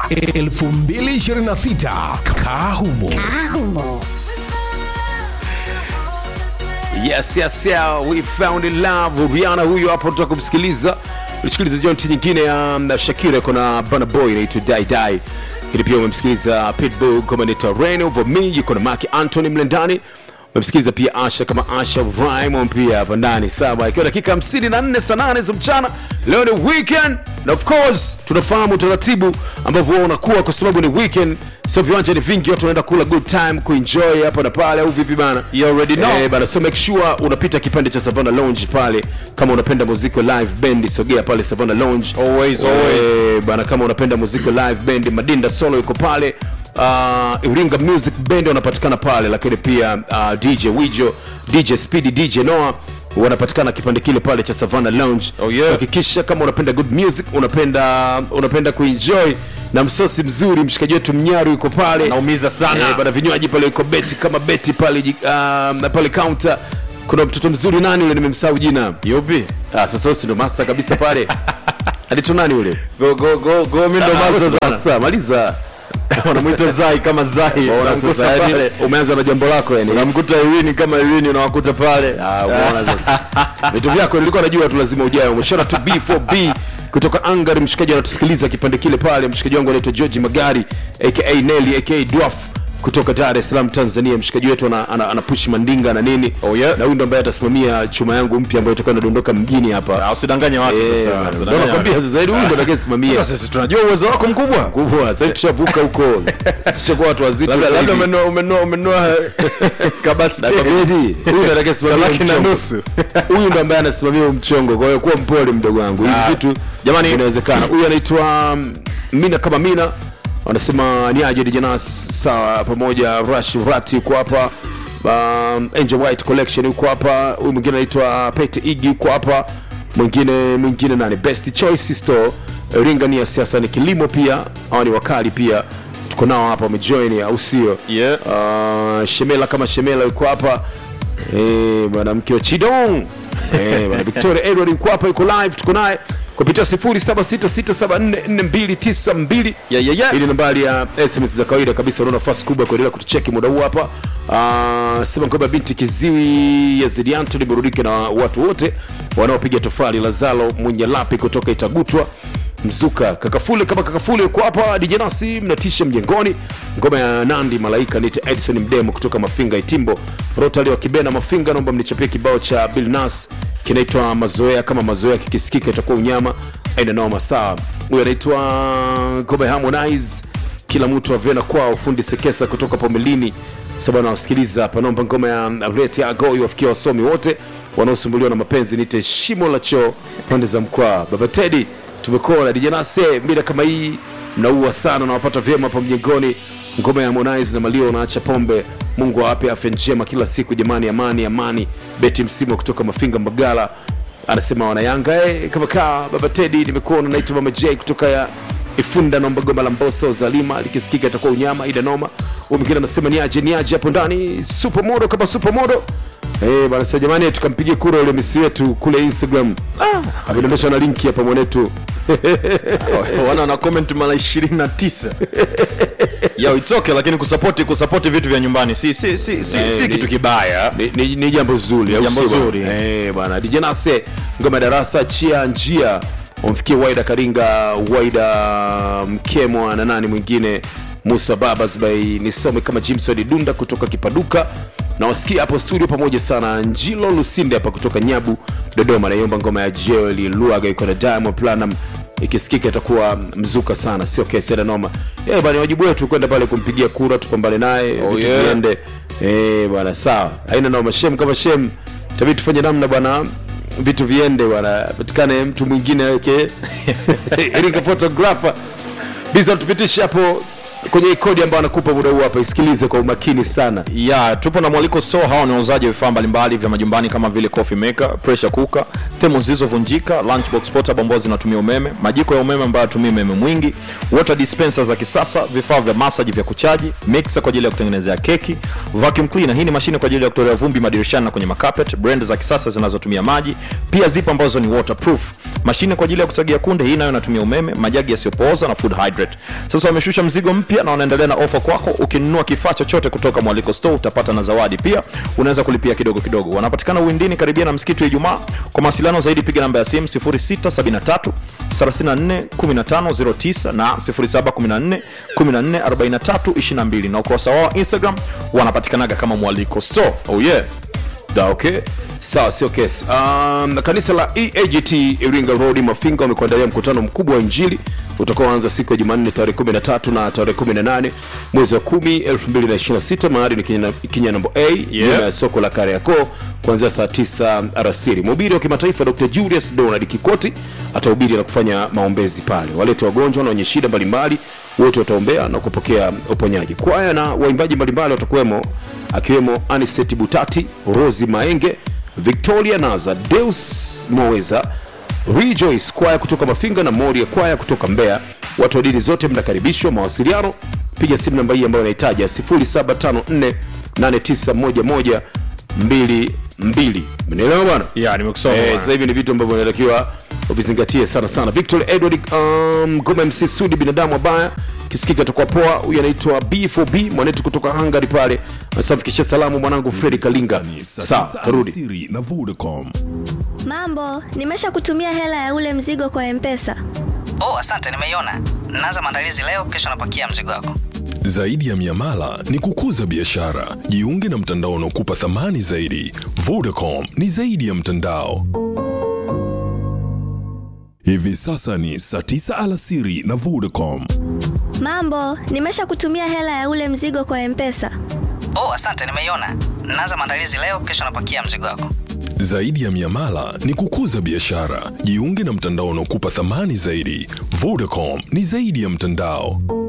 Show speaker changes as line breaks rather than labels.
2026 Kahumo.
Yes, yes, yeah, we found in love. Rihanna huyo hapo tutaka kumsikiliza. Ulisikiliza jonti nyingine ya um, Shakira kuna Burna Boy inaitwa Die Die. Ili pia umemsikiliza Pitbull kama inaitwa Rain Over Me, yuko na Mark Anthony mle ndani. Umemsikiliza pia Asha kama Asha Raymond pia hapa ndani. Sawa, ikiwa dakika 54 saa 8 za mchana. Leo ni weekend na of course tunafahamu utaratibu ambavyo huwa unakuwa kwa sababu ni weekend. Sio viwanja ni vingi, watu wanaenda kula good time, kuenjoy hapa na pale au vipi bana?
You already know.
Eh, bana so make sure unapita kipande cha Savannah Lounge pale kama unapenda muziki wa live band sogea pale Savannah Lounge
Always,
Eh,
always.
bana kama unapenda muziki wa live band Madinda Solo yuko pale uh, Iringa Music Band wanapatikana pale lakini pia uh, DJ Wijo DJ Speedy DJ Noah wanapatikana kipande kile pale cha Savannah Lounge
Oh, yeah.
So hakikisha kama unapenda good music unapenda unapenda kuenjoy na msosi mzuri mshikaji wetu mnyaru yuko pale
Naumiza sana.
Eh, bana vinywaji pale yuko beti kama beti pale ji- uh, na pale counter kuna mtoto mzuri nani yule nimemsahau jina
Yupi?
ah, sasa wewe si ndo master kabisa pale anaitwa nani yule
Go go go go mimi ndo
Ah,
master
wewe si
sana.
master, maliza
Wanamuita Zai kama Zai.
Unaona
Unamkuta
sasa yani
pale.
umeanza na jambo lako yani
Unamkuta Iwini kama Iwini unawakuta pale.
Ah, umeona sasa vitu vyako nilikuwa najua tu lazima ujae umeshona tu b4b kutoka angari mshikaji anatusikiliza kipande kile pale mshikaji wangu anaitwa george magari aka nelly aka dwaf kutoka dar es salaam tanzania mshikaji wetu ana, ana, ana push mandinga na nini
Oh, yeah.
na huyu ndo ambaye atasimamia chuma yangu mpya ambayo itakuwa inadondoka mjini hapa
Ah, Usidanganye watu
Eh,
sasa.
bana,
Usidanganye
ndo nakwambia
watu.
sasa hivi huyu ndo atakayesimamia
Sasa sisi tunajua uwezo wako mkubwa.
kubwa sasa hivi tushavuka huko sishakuwa watu wazito
Labda
sasa
labda
hivi.
umenua umenua umenua kabasi.
Na kabedi, huyu ndo atakayesimamia
Laki na
mchongo.
nusu.
huyu ndo ambaye anasimamia huu mchongo kwa hiyo kuwa mpole mdogo wangu hivi
Ah,
vitu
jamani-
inawezekana huyu anaitwa um, mina kama mina wanasema ni aje dijanas sawa pamoja rush rati yuko hapa um, angel white collection yuko hapa huyu mwingine anaitwa pete igi yuko hapa mwingine mwingine nani best choice store ringa ni ya siasa ni kilimo pia hawa ni wakali pia tuko nao hapa wamejoin au sio
Yeah.
uh, shemela kama shemela yuko hapa Eh, bwana mke wa chidong Eh, bwana victoria edward yuko hapa yuko live tuko naye kupitia 0766744292
Yeah, yeah, yeah.
ili nambari ya sms za kawaida kabisa una nafasi kubwa ya kuendelea kutucheki muda huu hapa uh, sema kwamba binti kiziwi ya zidianto liburudike na watu wote wanaopiga tofali lazalo munyalapi kutoka itagutwa mzuka kakafule kama kakafule yuko hapa dijenasi mnatisha mjengoni ngoma ya nandi malaika nite edson mdemo kutoka mafinga itimbo rotali wa kibena mafinga naomba mnichapie kibao cha bill nas kinaitwa mazoea kama mazoea kikisikika itakuwa unyama aina noma sawa huyu anaitwa ngoma ya harmonize kila mtu avena kwao fundi sekesa kutoka pomelini sabana wasikiliza hapa naomba ngoma ya rete agoi wafikia wasomi wote wanaosumbuliwa na mapenzi nite shimo la choo pande za mkwaa baba tedi tumekona dijanase mida kama hii mnaua sana nawapata vyema hapa mjengoni ngoma ya harmonize na malio unaacha pombe mungu awape afya njema kila siku jamani amani amani beti msimo kutoka mafinga mbagala anasema wanayanga eh, kama kaa baba tedi nimekuona naitwa mama j kutoka ya ifunda naomba goma la mboso zalima likisikika itakuwa unyama ida noma huyu mwingine anasema niaje niaje hapo ndani supermodo kama supermodo Eh, bana sasa jamani tukampigie kura ule misi wetu kule instagram ah, amedondosha na linki hapa mwanetu
wana na comment mara 29 yo it's okay lakini kusapoti kusapoti vitu vya nyumbani si si si si,
Eh,
si
ni-
kitu kibaya
ni, ni, ni jambo zuri au
Jambo
sio bwana?
zuri.
eh bwana DJ Nase ngoma ya darasa chia njia umfikie Waida Karinga Waida Mkemwa na nani mwingine Musa Babas by nisome kama Jimson Dunda kutoka Kipaduka na wasikia hapo studio pamoja sana Njilo Lusinde hapa kutoka Nyabu Dodoma naiomba ngoma ya Joel Luaga iko na Diamond Platinum ikisikika itakuwa mzuka sana sio kesi ya noma eh bwana wajibu wetu kwenda pale kumpigia kura tupambane naye vitu
yeah.
viende Eh bwana sawa, haina noma. Shem kama shem, tabii tufanye namna bwana, vitu viende bwana, patikane mtu mwingine aweke Erika photographer biza, tupitishe hapo kwenye hii kodi ambayo anakupa muda huu hapa, isikilize kwa umakini sana.
ya tupo na mwaliko store hawa ni wauzaji wa vifaa mbalimbali vya majumbani kama vile coffee maker pressure cooker themo zilizovunjika lunchbox portable ambazo zinatumia umeme majiko ya umeme ambayo yatumia umeme mwingi water dispenser za kisasa vifaa vya massage vya kuchaji mixer kwa ajili ya kutengenezea keki vacuum cleaner hii ni mashine kwa ajili ya kutolea vumbi madirishani na kwenye makapet brand za kisasa zinazotumia maji pia zipo ambazo ni waterproof mashine kwa ajili ya kusagia kunde hii nayo inatumia umeme majagi yasiyopooza na food hydrate sasa wameshusha mzigo mpya na wanaendelea na ofa kwako ukinunua kifaa chochote kutoka mwaliko store utapata na zawadi pia unaweza kulipia kidogo kidogo wanapatikana uwindini karibia na msikiti wa ijumaa kwa mawasiliano zaidi piga namba ya simu 0673 34 1509 na 0714 14 43 22 na ukurasa wao wa instagram wanapatikanaga kama mwaliko store oh yeah
Da, okay sawa sio kesi um, kanisa la eagt iringa road mafinga wamekuandalia mkutano mkubwa wa injili utakaoanza siku ya jumanne tarehe 13 na tarehe 18 mwezi wa 10 2026 mahali ni Kinyana- kinyanambo a nyuma ya soko la kariakoo kuanzia saa 9 arasiri mhubiri wa kimataifa dr julius donald kikoti atahubiri na kufanya maombezi pale walete wagonjwa na wenye shida mbalimbali wote wataombea na kupokea uponyaji kwaya na waimbaji mbalimbali watakuwemo akiwemo aniset butati rosi maenge victoria naza deus moweza rejoice kwaya kutoka mafinga na moria kwaya kutoka mbeya watu wa dini zote mnakaribishwa mawasiliano piga simu namba hii ambayo inahitaja 0754 891122 mnaelewa bwana
yeah, nimekusoma
Eh, sasa hivi ni vitu ambavyo inatakiwa uvizingatie sana sana victor edward um, goma mc sudi binadamu abaya kisikika atakuwa poa huyu anaitwa b4b mwanetu kutoka hungary pale asafikisha salamu mwanangu fredi kalinga
Ni saa
sawa
tisa
tarudi
alasiri na Vodacom.
Mambo, nimesha kutumia hela ya ule mzigo kwa Mpesa.
oh asante nimeiona naanza maandalizi leo kesho napakia mzigo wako
Zaidi ya miamala ni kukuza biashara. Jiunge na mtandao unaokupa thamani zaidi. Vodacom ni zaidi ya mtandao. Hivi sasa ni saa tisa alasiri na Vodacom.
Mambo, nimesha kutumia hela ya ule mzigo kwa Mpesa.
oh asante nimeiona naanza maandalizi leo kesho napakia mzigo wako
Zaidi ya miamala ni kukuza biashara. Jiunge na mtandao unaokupa thamani zaidi. Vodacom ni zaidi ya mtandao.